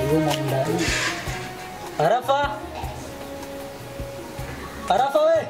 yumo ndani. Arafa, Arafa we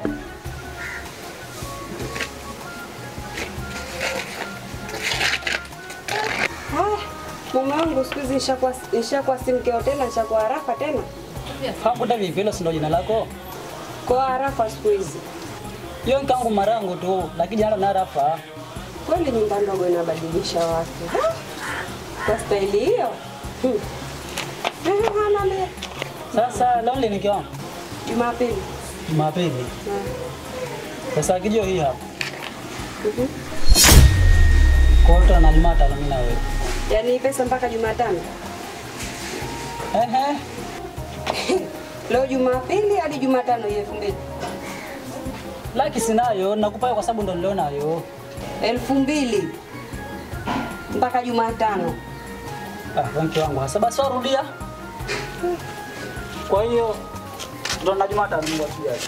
Mume wangu siku hizi nishakuwa nishakuwa si mkeo tena, nishakuwa Arafa tena. hakuta vipi? Hilo si ndo jina lako? Kwa Arafa siku hizi Hiyo nkangu marangu tu, lakini jana na Arafa. kweli, nyumba ndogo inabadilisha watu Ha! kwa staili hiyo. Hmm. Eh, hana mbele. Sasa leo ni nikiwa Jumapili. Jumapili. Ah, Sasa kijio hii hapa. mhm. Kwa hiyo tuna Jumatano mimi na wewe. Yaani hii pesa mpaka Jumatano. Ehe. Leo Jumapili hadi Jumatano hii elfu mbili. Laki sinayo, nakupa hiyo kwa sababu ndo nilionayo. Elfu mbili mpaka Jumatano. Ah, mke wangu hasa basi warudia. Kwa hiyo ndo na Jumatano Mungu akijalia.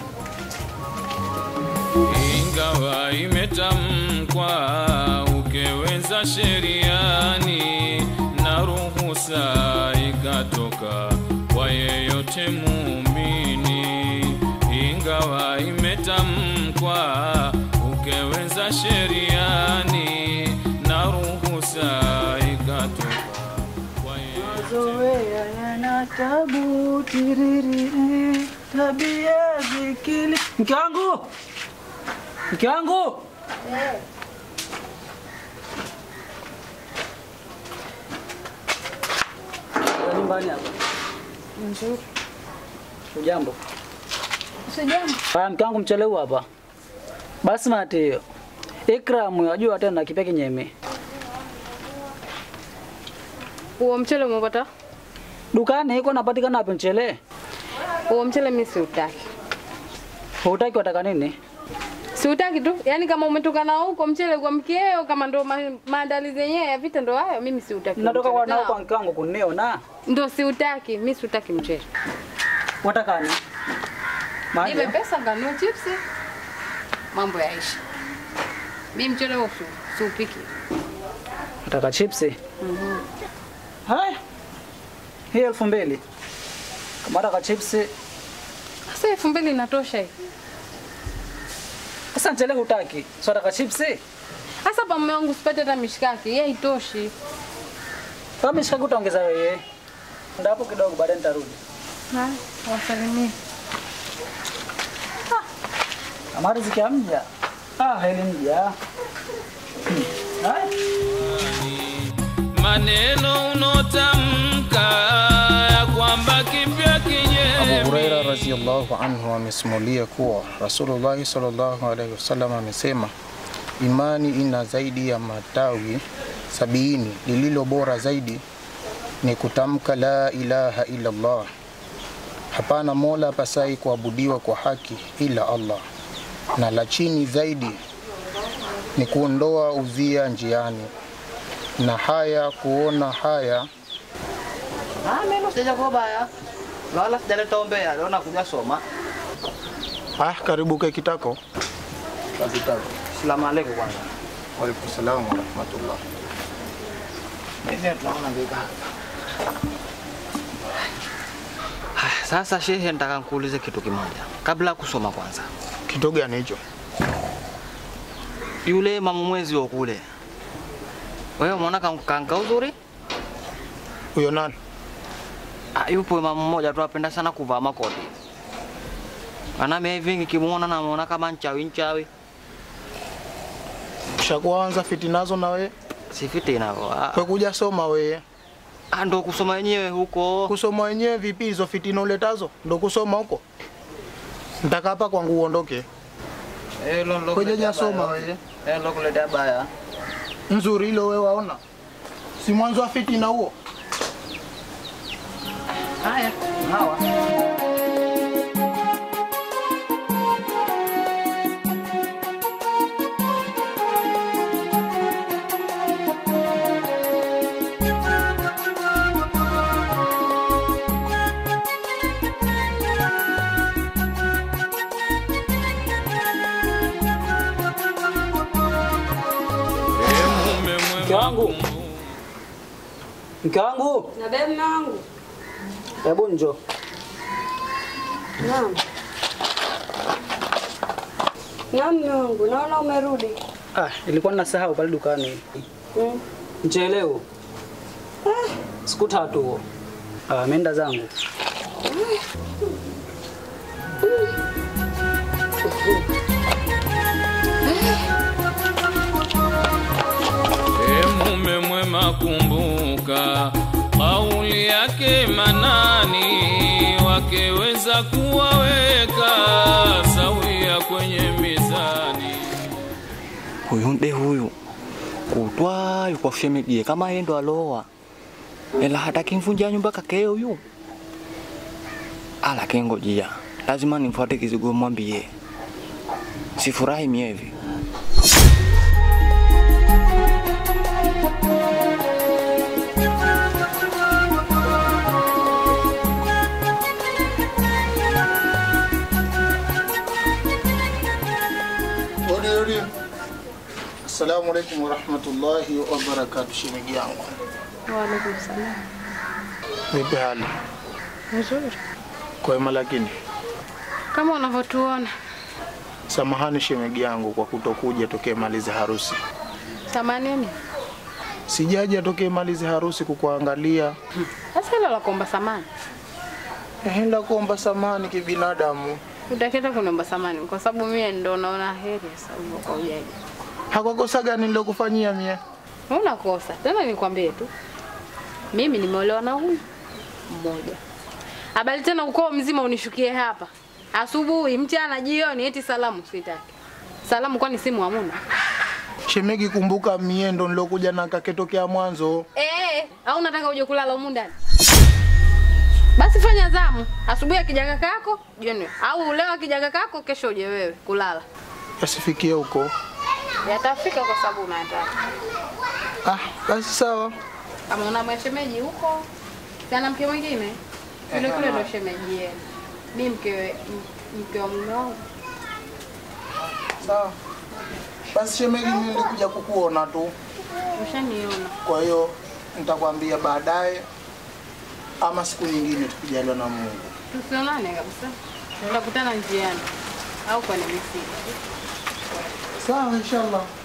ingawa imetamkwa ukeweza sheriani na ruhusa ikatoka kwa yeyote muumini ingawa imetamkwa ukeweza sheriani na ruhusa ikatoka kwa yeyote Mazoea yana tabu tiririri, tabia zikili. Mke wangu. Mke wangu. Eh. Nyumbani hapa. Nzuri. Ujambo. Sijambo. Haya, mke wangu mchelewa hapa. Basi mati hiyo. Ikram unajua tena na kipeke nyeme. Huo mchele umepata? Dukani iko napatikana hapo mchele. Huo mchele mimi siutaki. Hutaki wataka nini? Siutaki tu. Yaani kama umetoka na huko mchele kwa mkeo kama ndo ma, maandalizi yenyewe ya vita ndo hayo mimi siutaki. Natoka mchele. kwa nao Na- kwa mke wangu kuniona. Ndo siutaki, mimi siutaki mchele. Wataka nini? Maji. Nipe pesa kanunue chipsi. Mambo yaisha. Mimi mchele huo si- siupiki. Nataka chipsi. Haya. Hii elfu mbili. Kama nataka chipsi, Sasa elfu mbili inatosha hii. sasa mchele hutaki. So nataka chipsi. Sasa pa mume wangu sipate hata mishikaki, yeye haitoshi. Kama mishikaki utaongeza wewe. Ndio hapo kidogo baadaye nitarudi. Na wasalimie. Kama riziki hamja. Ah, heli mja. Hmm. Haya. maneno unotamka ya kwamba kipya Abu kinyemi Huraira radhiallahu anhu amesimulia kuwa Rasulullah sallallahu alaihi wasallam amesema, imani ina zaidi ya matawi sabini, lililo bora zaidi ni kutamka la ilaha illa Allah, hapana mola pasai kuabudiwa kwa haki ila Allah, na la chini zaidi ni kuondoa udhia njiani, na haya kuona haya Ah, mimi sijaja kwa baya. Wala sijaleta ombea, leo nakuja soma. ah, karibu ke kitako. Asalamu alaykum kwanza. Waalaikum salaam wa rahmatullah. Mimi tunaona mbika. Haya, Sasa shehe, nataka nikuulize kitu kimoja kabla ya kusoma kwanza. Kitu gani hicho? Yule mama mwezi wa kule, wewe umeona kanka uzuri? Huyo nani? Ah, yupo mama mmoja tu apenda sana kuvaa makoti. Anami hivi nikimuona namuona kama nchawi nchawi. Ushakuanza fitinazo na we? Si fitina hivyo. Ah, Kwa kuja soma we. ah, ndo kusoma wenyewe huko. Kusoma wenyewe vipi hizo fitina uletazo? Ndo kusoma huko. Nitaka hapa kwangu uondoke. Eh, lo lo. Kwenye jasoma we. Eh, lo kuletea baya. Nzuri hilo we waona. Si mwanzo wa fitina huo. Haya, hawa. Mke wangu. Mke wangu. Na bebe mume wangu. Hebu njoo. Naam. Naam, mume wangu, naona umerudi. Ah, ilikuwa ninasahau pale dukani. Mm. Mchele huo. Siku tatu huo. Ah, ameenda zangu. E mume mwema, kumbuka kauli yake Manani, wakeweza kuwaweka sawia kwenye mizani. Huyu nde huyu kutwa yuko shemedie kama yeye ndo aloa, ela hataki mvunja nyumba kake huyu. Ala kengojia, lazima nimfuate kizigo mwambie, sifurahi mie hivi. Rudi rudi. Assalamu alaikum warahmatullahi wabarakatuh, shemeji yangu. Waalaikum salam. Vipi hali? Nzuri. Kwema lakini. Kama unavyotuona. Samahani shemeji yangu kwa kutokuja tokee malize harusi. Samanini. Sijaja tokee malize harusi kukuangalia. Sasa hilo la kuomba samani. Eh, la kuomba samani kibinadamu. Utaketa kuniomba samani kwa sababu mimi ndo naona heri sasa hivyo kwa ujaji. Hakwakosa gani nilokufanyia mie? Huna kosa. Tena nikwambie tu. Mimi nimeolewa na huyu mmoja. Habari tena ukoo mzima unishukie hapa. Asubuhi, mchana, jioni eti salamu sitaki. Salamu kwani simu hamuna? Shemegi, kumbuka mie ndo nilokuja na kake tokea mwanzo. Eh, au unataka uje kulala humu ndani? Basi fanya zamu. Asubuhi akija kaka yako, jioni. Au leo akija kaka yako, kesho uje wewe kulala. Yasifikie huko. Yatafika kwa sababu unataka. Ah, basi sawa. Kama una mshemeji huko, sana mke mwingine. Yule kule ndo shemeji yenu. Mimi mke m- mke wa mume wangu. Sawa. Basi shemegi, mimi nilikuja kukuona tu. Ushaniona. Kwa hiyo nitakwambia baadaye ama siku nyingine tukijaliwa na Mungu. Tusionane kabisa. Tutakutana njiani au kwenye misiba. Sawa, inshallah.